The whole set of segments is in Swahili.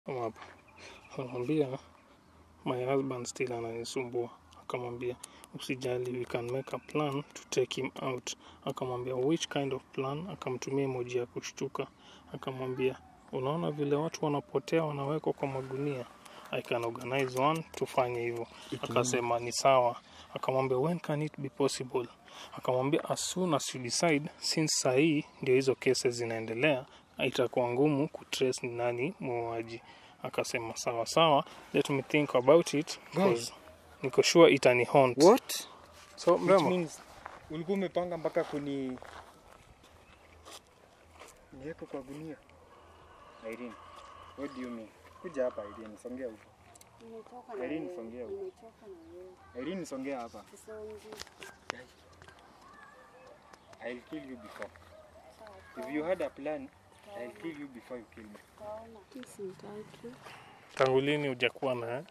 Kama hapa anamwambia my husband still ananisumbua akamwambia usijali we can make a plan to take him out akamwambia which kind of plan akamtumia emoji ya kushtuka akamwambia unaona vile watu wanapotea wanawekwa kwa magunia i can organize one tufanye hivyo akasema ni sawa akamwambia when can it be possible akamwambia as soon as you decide since sahii ndio hizo cases zinaendelea itakuwa ngumu kutrace ni nani muuaji akasema sawa sawa let me think about it because niko sure itani haunt What? so Which mrembo means ulikuwa umepanga mpaka kuni niweke kwa gunia. Irene, what do you mean? Kuja hapa Irene, songea huko. Nimechoka na Irene, wewe. songea huko. Nimechoka na wewe. Irene, songea hapa. Sisongi. I'll kill you before. Sawa, If you had a plan, I'll kill you before you kill me. tutaona. Mimi simtaki. tangu lini hujakuwa na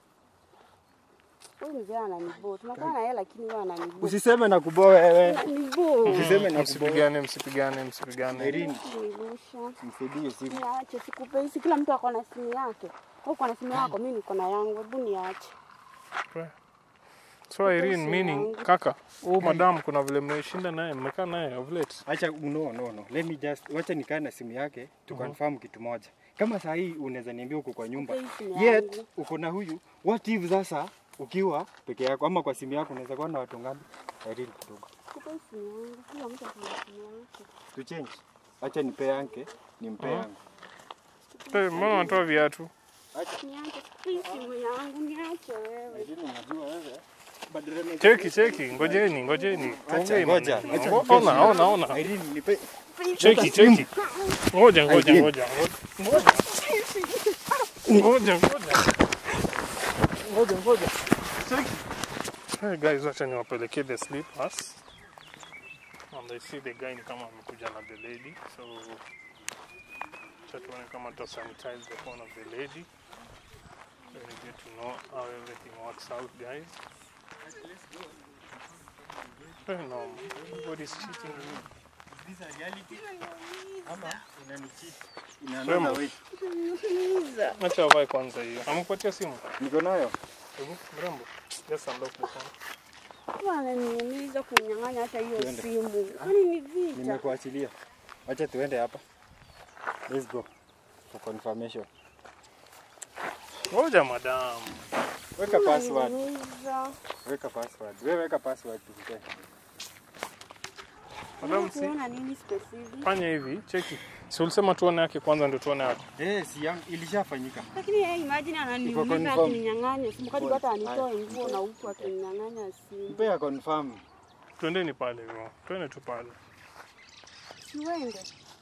Huyu mzee ananiboo. Tunakuwa na yeye lakini yeye ananiboo. Usiseme na kuboa wewe. Ananiboo. Usiseme na kuboa. msipigane msipigane msipigane Irene, Nirusha. msaidie simu. Niache sikupei. Si kila mtu ako na simu yake. Wewe uko na simu yako, mimi niko na yangu. Hebu niache. so Irene simu meaning yangu. kaka huu madam kuna vile mmeshinda naye mmekaa naye of late Acha no no no. Let me just wacha nikae na simu yake tu confirm kitu moja. Kama saa hii unaweza niambia uko kwa nyumba. Kupei simu Yet yangu. uko na huyu. What if sasa ukiwa peke yako ama kwa simu yako unaweza kuwa na watu ngapi? Irene kidogo. Kupei simu yangu. Kila mtu ako na simu yake. Tu change. Acha nipe yanke, nimpe Mhm. yangu. hey, mbona unatoa viatu Acha Niache. Kupei simu yangu. Niache wewe. Irene unajua wewe. Badala na cheki cheki ngojeni ngojeni Acha, Tuongee ngoja, maneno. acha Ngo- nipe ona simu. ona ona Irene nipe cheki cheki ngoja ngoja Irene. ngoja ngoja ngoja ngoja ngoja ngoja cheki hey guys wacha niwapelekee the slippers and I see the guy ni kama amekuja na the lady so acha tuone kama tuta sanitize the phone of the lady then we get to know how everything works out guys Hey, no, everybody's cheating me. Is this a reality? Ama unanicheat? In Remo. another way. Acha avae kwanza hiyo. Amekupatia simu? Niko nayo. Hebu mrembo. Just unlock the phone. Mtu ananiumiza kunyang'anya hata hiyo Tuende. simu. Kwani ni vita? Nimekuachilia. Acha tuende hapa. Let's go. For confirmation. Ngoja madam. Weka password. Unaniumiza. Weka password. Wewe weka password tukupe. Madam si Unaona nini specific? fanya hivi, cheki. Si ulisema tuone yake kwanza ndio tuone yake. Eh, si yangu ilishafanyika. Lakini yeye imagine ananiumiza confirm. akininyang'anya simu kadi hata anitoe nguo na huku akininyang'anya simu. Mpe ya confirm. Twendeni pale hivyo. Twende tu pale. Siwende.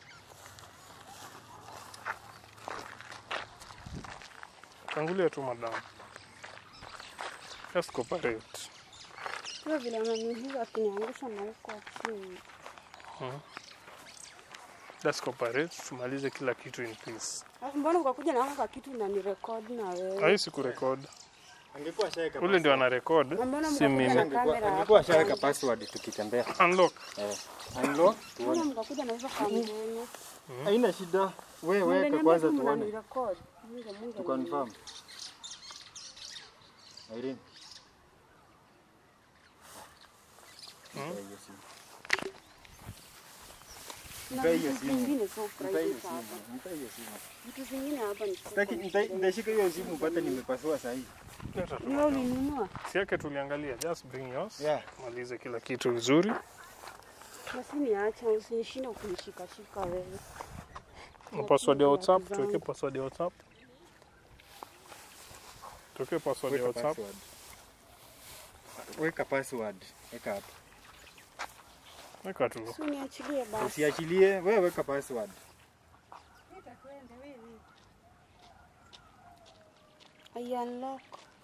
Tangulia tu madam. Just cooperate. Sio vile ananiumiza akiniangusha na huko chini. Just cooperate. Tumalize kila kitu in peace. Alafu mbona ukakuja na haka kitu na ni record na wewe? Haisi kurekod. Angekuwa shaweka. Ule ndio ana record, Mbona si mkakuja mimi. na Angekuwa kamera angekuwa hapo? shaweka password tukitembea. Unlock. Eh. Unlock Mbona tuone. mkakuja na hizo kamera? Haina shida. Wewe weka Mngeniambia kwanza tu tuone. mnanirecord. Mungu Mungu. Tu confirm. Irene. Hmm? Mpe hiyo simu. Na Mpe hiyo vitu simu. vingine so Mpe hiyo private simu. hapa. Mpe hiyo simu. Vitu vingine hapa ni Sitaki nita- nitashika hiyo simu upate nimepasua sahihi. Leta tu Wewe madam. ulinunua? Si yake tuliangalia. Just bring yours. Yeah. Malize kila kitu vizuri. Basi niache usinishinde kunishikashika wewe. Na password ya WhatsApp, tuweke password ya WhatsApp. Tuweke password ya Weka WhatsApp. password. Weka password. Weka hapo. Weka tu. Si uniachilie basi. Usiachilie, wewe weka password. I unlock.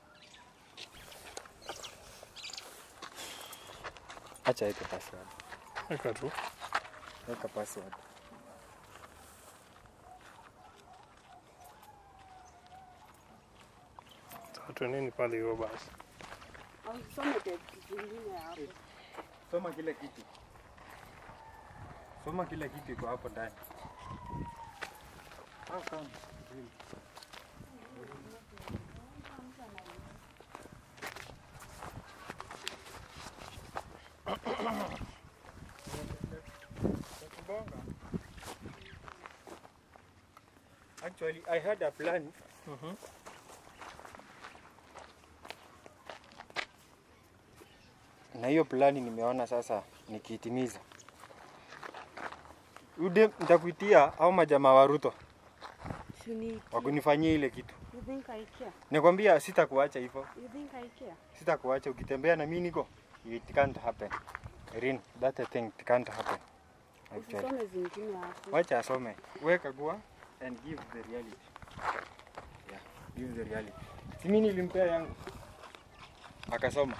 Acha weke password. Weka tu. Weka password. Sasa Twendeni pale hivyo basi. Au some vitu vingine hapo. Soma kila kitu. Soma kila kitu iko hapo ndani. How come? actually I had a plan Mhm. na hiyo plani nimeona sasa nikiitimiza. Ude nitakuitia au majamaa wa Ruto Si ni wakunifanyia ile kitu. you think I care? Nikwambia sitakuacha hivyo, You think I care? sitakuacha ukitembea na mimi niko. It can't happen. Rin, that a thing it can't happen. Actually. Usisome zingine hapo. Wacha asome. Weka gua and give the reality. Yeah, give the reality. Si mimi nilimpea yangu. Akasoma.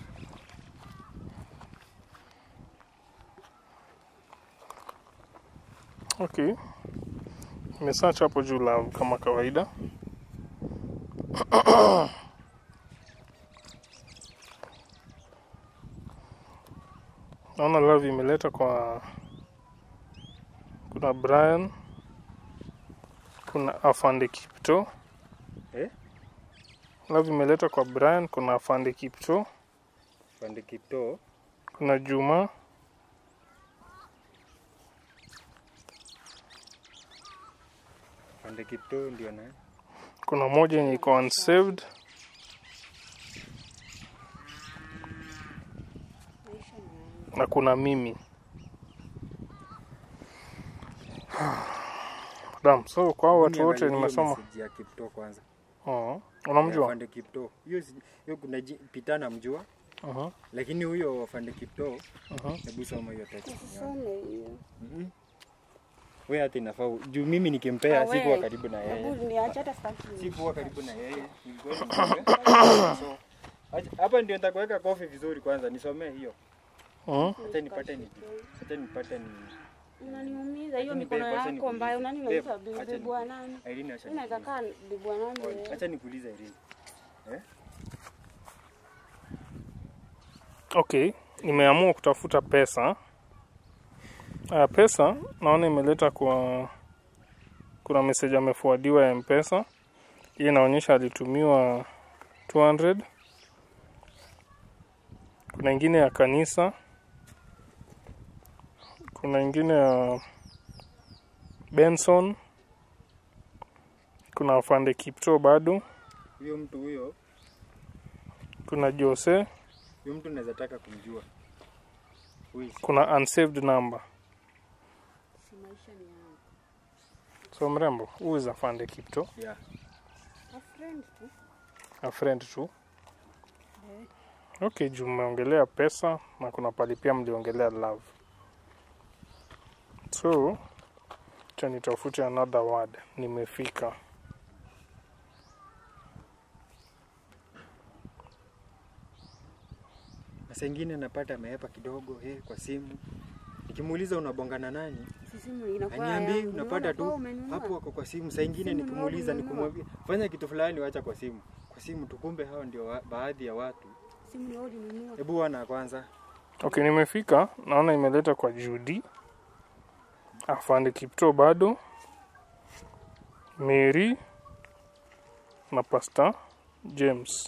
Okay. Nimesearch hapo juu love kama kawaida. Naona love imeleta kwa kuna Brian, kuna Afande Kipto. Eh? Love imeleta kwa Brian, kuna Afande Kipto, Pande Kiptoo. kuna Juma, Pande Kiptoo ndio na kuna moja yenye iko unsaved, Maisha ni yangu. na kuna mimi. Dam, so kwa hao watu wote Niangalie nimesoma. message ya Kiptoo kwanza. Oh, unamjua? Afande Kiptoo. Hiyo si- hiyo kuna ji- Peter namjua Uh-huh. lakini huyo Afande Kiptoo Uh-huh. hebu soma hiyo text. Usisome hiyo. Mhm. Wewe hata inafaa u- juu mimi nikimpea Ah, sikuwa we. karibu na yeye. Hebu niache hata sitaki. Sikuwa karibu na yeye. Nilikuwa nimpe. So, acha- hapa ndio nitakuweka kofi vizuri kwanza nisomee hiyo. Uh-huh. Acha nipate ni acha nipate ni Unaniumiza hiyo Acha mikono nibebe, acha yako nikuulize. mbaya. Unaniumiza Bebe, acha bibi bwana nani? Irene acha. Mimi naweza nikuulize. kaa bibi bwana nani? wewe? Acha nikuulize Irene. Okay, nimeamua kutafuta pesa. Aya, pesa naona imeleta kwa kuna message amefuadiwa ya Mpesa. Hii inaonyesha alitumiwa 200. Kuna ingine ya kanisa. Kuna ingine ya Benson. Kuna afande Kipto bado. Huyo mtu huyo, Kuna Jose. huyo mtu naweza taka kumjua. Huyu si- Kuna unsaved number. Si maisha ni yangu. So mrembo, who is afande Kipto? Yeah. A friend tu. a friend tu. Eh. Okay, juu mmeongelea pesa na kuna pali pia mliongelea love. So, cha nitafute another word. Nimefika. Na saa ingine napata ameepa kidogo eh, kwa simu. Nikimuuliza unabongana nani? Sisi mu- inakuwa Aniambii yangu. unapata Unaona tu kwa umenunua. hapo wako kwa simu. Saa ingine Simu nikimuuliza ndio umenunua. nikumwambia fanya kitu fulani, wacha kwa simu. Kwa simu tukumbe hao ndio wa, baadhi ya watu. Simu ni wewe ulinunua. Hebu wana kwanza. Okay, nimefika. Naona imeleta kwa Judy. Afande Kipto bado. Mary na Pastor James.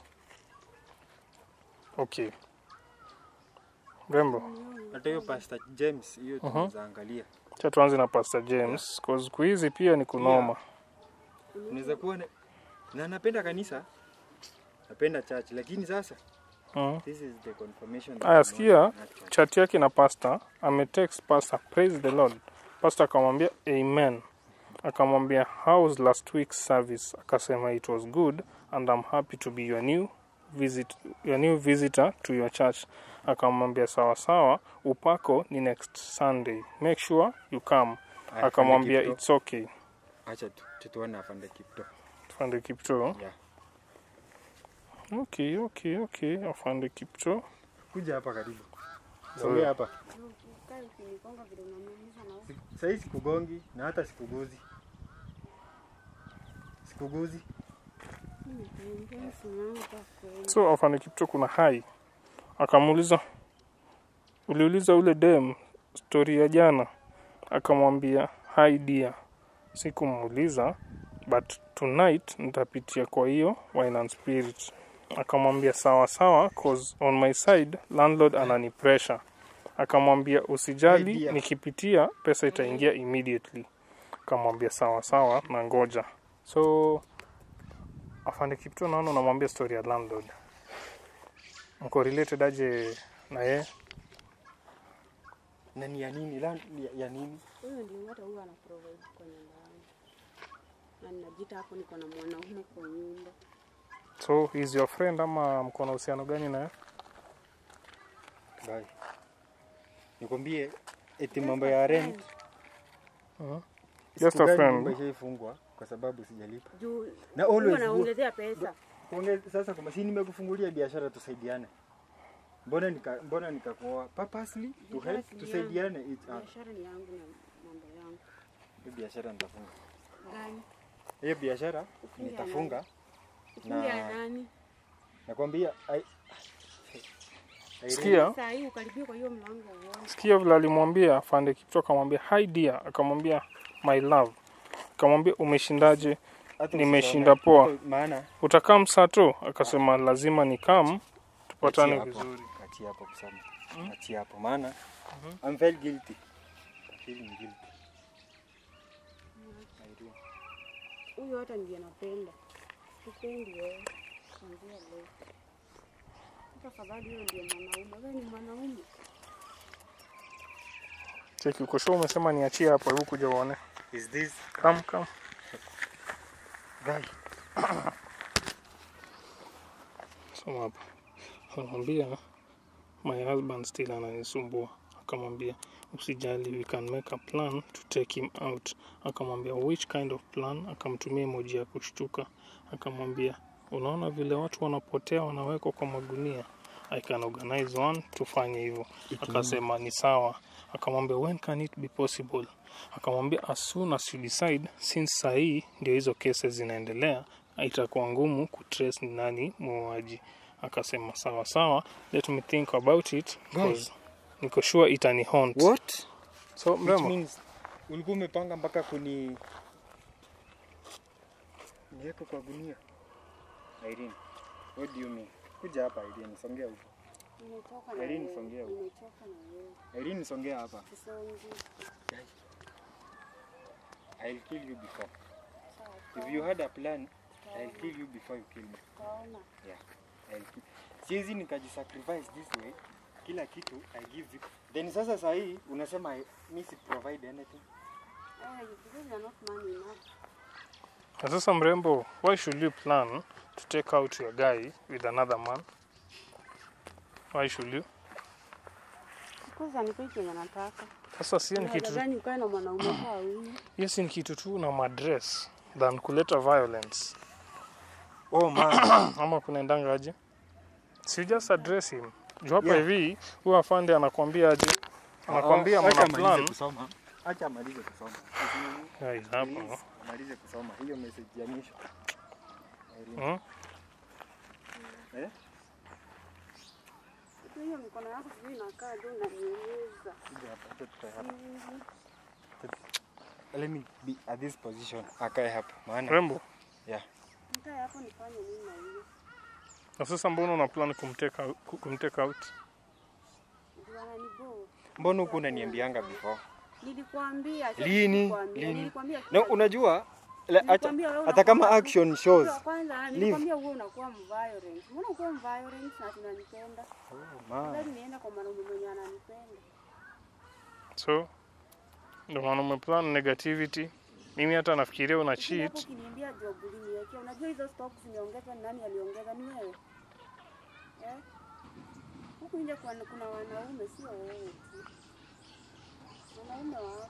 Okay. Rembo. Hata hiyo Pastor James hiyo Mhm. tunaweza angalia. Cha tuanze na Pastor James. Cause siku hizi pia ni kunoma. Unaweza kuwa na, na napenda kanisa. Napenda church lakini sasa Mm. this is the confirmation. that Aya, I'm not sikia in that church. chat yake na pastor ametext pastor praise the lord pastor akamwambia amen akamwambia how's last week's service akasema it was good and i'm happy to be your new visit your new visitor to your church akamwambia sawa sawa upako ni next sunday make sure you come Aya, akamwambia Afande it's okay Kipto. Acha tu- tu tuone afande Kipto. afande kipto Yeah. okay okay okay afande kipto Kuja hapa karibu. Sawa. Sogea hapa. Ukae ukinigonga vile unaniumiza na wewe. Sasa hii sikugongi na hata sikuguzi. Sikuguzi. Mimi nimepewa simu yangu kwa kweli. so afande kipto kuna hai akamuuliza uliuliza ule dem stori ya jana akamwambia hi dear sikumuuliza but tonight nitapitia kwa hiyo wine and spirit akamwambia sawa sawa cause on my side landlord anani pressure akamwambia Hi, usijali dear. nikipitia pesa itaingia immediately akamwambia sawa sawa na ngoja so afande kipto naona unamwambia story ya landlord mko related aje na yeye Na ni ya nini? La, ya, ya nini? Huyo ndio hata huwa ana provide kwa nyumba yangu. Na ninajita hapo niko na mwanaume kwa nyumba. so is your friend ama mko na uhusiano gani naye Bye. Nikwambie eti mambo ya rent. Mhm. siku Just a gani friend. nyumba ishaifungwa kwa sababu sijalipa. Juu Na huwa always anaongezea pesa. Kuonge- sasa kama si nimekufungulia biashara tusaidiane. Mbona nika mbona nikakuoa purposely to Biashara help si ni tusaidiane each other. Biashara ni yangu na mambo yangu. Hiyo biashara nitafunga. Gani? Hiyo biashara Ufunge nitafunga. Ufunge ya Na- nani? Nakwambia ai Irene, Sikia. Saa hii ukaribia kwa hiyo mlango uone. sikia vile alimwambia afande kipto akamwambia hi dear akamwambia my love akamwambia umeshindaje hata nimeshinda usione, poa. hata Maana utakaa msato akasema lazima nikam tupatane Achia hapo. vizuri Achia hapo kusema. Achia hapo maana I'm feel guilty. Feeling guilty. Irene. Huyo hata ndiye napenda. Sipendi wewe. Kuanzia leo. Hata afadhali huyo ndiye mwanaume. Wewe ni mwanaume. cheki uko sure umesema niachie hapo hebu kuja uone Is this come come guy? soma hapa anamwambia my husband still ananisumbua akamwambia usijali we can make a plan to take him out akamwambia which kind of plan akamtumia emoji ya kushtuka akamwambia unaona vile watu wanapotea wanawekwa kwa magunia i can organize one tufanye hivyo akasema ni sawa akamwambia when can it be possible akamwambia as soon as you decide since sahii ndio hizo cases zinaendelea itakuwa ngumu kutrace ni nani muuaji akasema sawa sawa let me think about it because niko sure itani haunt What? so Which mrembo means ulikuwa umepanga mpaka kuni niweke kwa gunia. Irene, what do you mean? Kuja hapa Irene, songea huko. Nimechoka na Irene, wewe. songea huko. Nimechoka na wewe. Irene, songea hapa. Sisongi. I'll kill you before. Sawa. If you had a plan, I'll kill you before you kill me. Tutaona. I'll kill. Siwezi nikajisacrifice this way. Kila kitu I give you. Then sasa saa hii unasema I- mi si provide anything. Eh, because you're not man enough. na sasa mrembo why should you plan to take out your guy with another man why should you Because anipei kenye nataka. sasa sio ni kitu Gani ukae na mwanaume kwa huyu? hiyo si ni kitu tu na madress than kuleta violence Oh man. ama kunaendanga aje si you just address him juu hapa Yeah. hivi huyo afande anakwambia aje anakwambia Acha mna amalize plan kusoma. Acha amalize kusoma. Guys, hapa Please, amalize kusoma. Hiyo message ya mwisho. Irene. hmm? Eh? Hiyo mikono yako sijui inakaa juu unaniumiza. Kuja hapa, acha tukae hapa. Mm. Let me be at this position. Akae hapa. Maana rembo Nikae hapo nifanye nini na hiyo? na sasa mbona una plan kumteka ku- kumteka out Ndio ananiboo. mbona huku unaniambianga before? Nilikwambia. acha Lini? nilikwambia, Lini? Nilikwambia. No, unajua la- acha Nilikwambia wewe hata kama unakuwa- action shows. Wa Kwanza nilikwambia wewe unakuwa mviolent. Mbona uko mviolent na tunanipenda? Oh, man. Lazima niende kwa mwanaume mwenye ananipenda. so ndio maana umeplan negativity mimi hata nafikiria una Lakini hapo cheat ukiniambia job uliniwekea, unajua hizo stocks zimeongezwa, ni nani aliongeza? Ni wewe eh? Huku nje kuna, kuna wanaume, sio wewe tu, wanaume wapo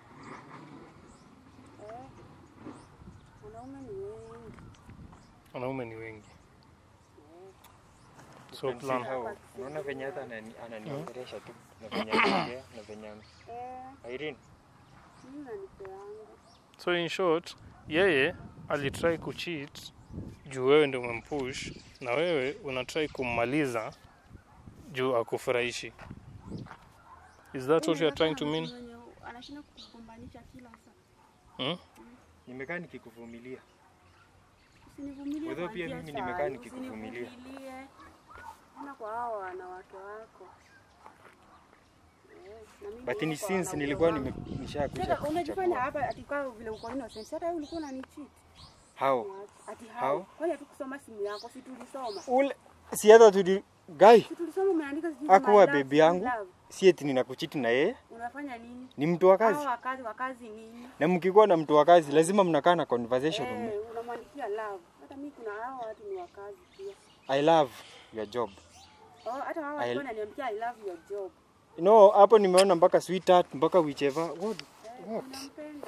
eh? Wanaume ni wengi wanaume ni wengi eh. so You can see plan how- Unaona venye hata anani- ananiongelesha tu na venye anaongea na venye ame- Eh, Irene, mimi unanipeanga so in short yeye alitry kucheat juu wewe ndio umempush na wewe unatry kummaliza juu akufurahishi is that what you are trying to mean Mwenye anashinda kukugombanisha kila saa. hmm? nimekaa nikikuvumilia. Usinivumilie Although kwa pia njia mimi sawa, nimekaa nikikuvumilia. usinivumilie. Ona kwa hao wanawake wako. Eh. Na mimi but niko ni kwa since wanaume nilikuwa wangu. nime- nishakuja Sasa unajifanya kuchagua. hapa ati kwa vile uko innocent. Hata wewe ulikuwa unanicheat. how Ati How? hao. Kwani hatukusoma simu yako? Si tulisoma. ule si hata tuli guy Si tulisoma umeandika sijui Hakuwa my love, baby my yangu. love. si eti ninakuchiti na yeye Unafanya nini? ni mtu wa kazi Hao wakazi wakazi nini? na mkikuwa na mtu wa kazi lazima mnakaa na conversation Eh, unamwandikia love. Hata mimi kuna hao watu ni wakazi pia. I love your job Oh, hata hao I- watu wananiambia I love your job. no hapo nimeona mpaka sweetheart mpaka whichever what Eh, What? unampenda.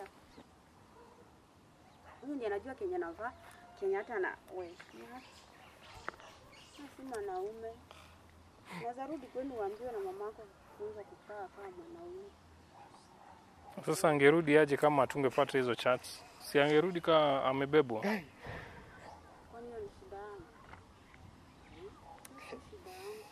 Huyu ndiye anajua Kenya navaa, Kenya hata na we. Na si mwanaume. Unaweza rudi kwenu uambiwe na mamako kufunza kukaa kama mwanaume. Sasa angerudi aje kama atungepata hizo chats? Si angerudi kaa amebebwa? Kwani hiyo ni shida yangu? Hmm? Hiyo si shida yangu.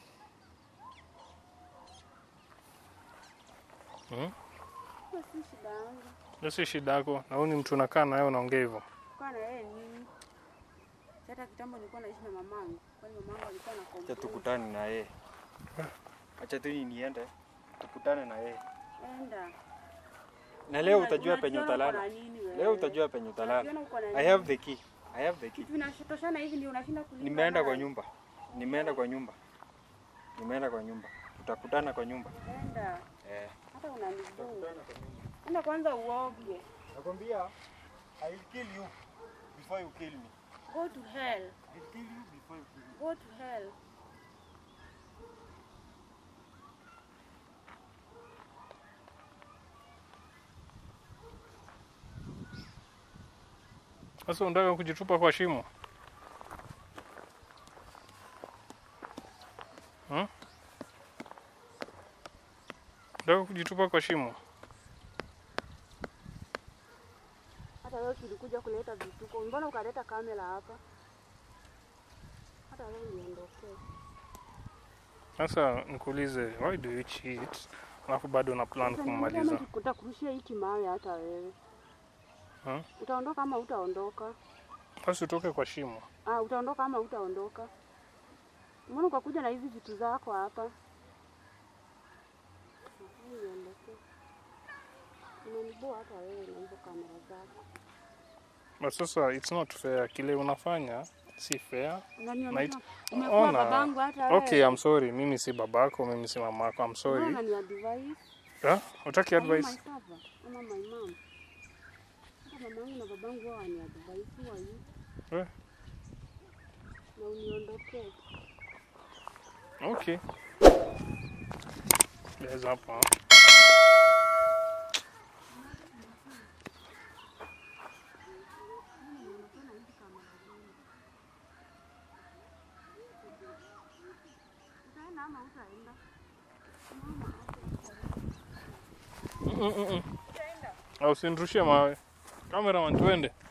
Hmm? Hiyo si shida yangu. Hiyo si shida yako. Na huyu ni mtu unakaa naye unaongea hivyo. Kukaa na yeye nini? Si Hata kitambo nilikuwa naishi na mamangu. Kwani mamangu alikuwa na acha complain. tukutane na yeye acha tu niende tukutane na yeye Enda. na leo Una- utajua penye unajiona uko utalala na nini wewe? leo utajua penye utalala Unajiona uko na I nini? have the key I have the key Kitu vinatoshana hivi ndio unashinda kulipa. nimeenda kwa nayo. nyumba nimeenda kwa nyumba nimeenda kwa nyumba tutakutana kwa nyumba Enda. eh Hata unanizuru. Enda kwanza uoge. nakwambia I will kill you before you kill me Go to hell. I will kill you before you kill me Go to hell. Sasa unataka kujitupa kwa shimo? Hmm? Unataka kujitupa kwa shimo? Hata wewe tulikuja kuleta vituko. Mbona ukaleta kamera hapa? Hata wewe niondokee. Sasa nikuulize, why do you cheat? Alafu bado una plan Sasa kummaliza. nimeona Utakurushia hiki mawe hata wewe. Hmm? Utaondoka ama utaondoka? Basi utoke kwa shimo. Ah, utaondoka ama utaondoka? Mbona ukakuja na hizi vitu zako hapa? Hebu niondokee. Unaniboa hata wewe na hizo kamera zako. But sasa it's not fair. Kile unafanya si fair. Unanionyesha Night- umekuwa Ona. babangu hata wewe. Okay, I'm sorry. Mimi si babako, mimi si mamako. I'm sorry. Mbona ni advice? Yeah? Utaki Are you advice? my father ama my mom? Hata mamangu na babangu wao ni advice who are you? Eh. Na uniondokee. Okay. There's hapa. Utaenda ama utaenda? Mm, mm, mm. Au usinirushie mawe. Cameraman tuende.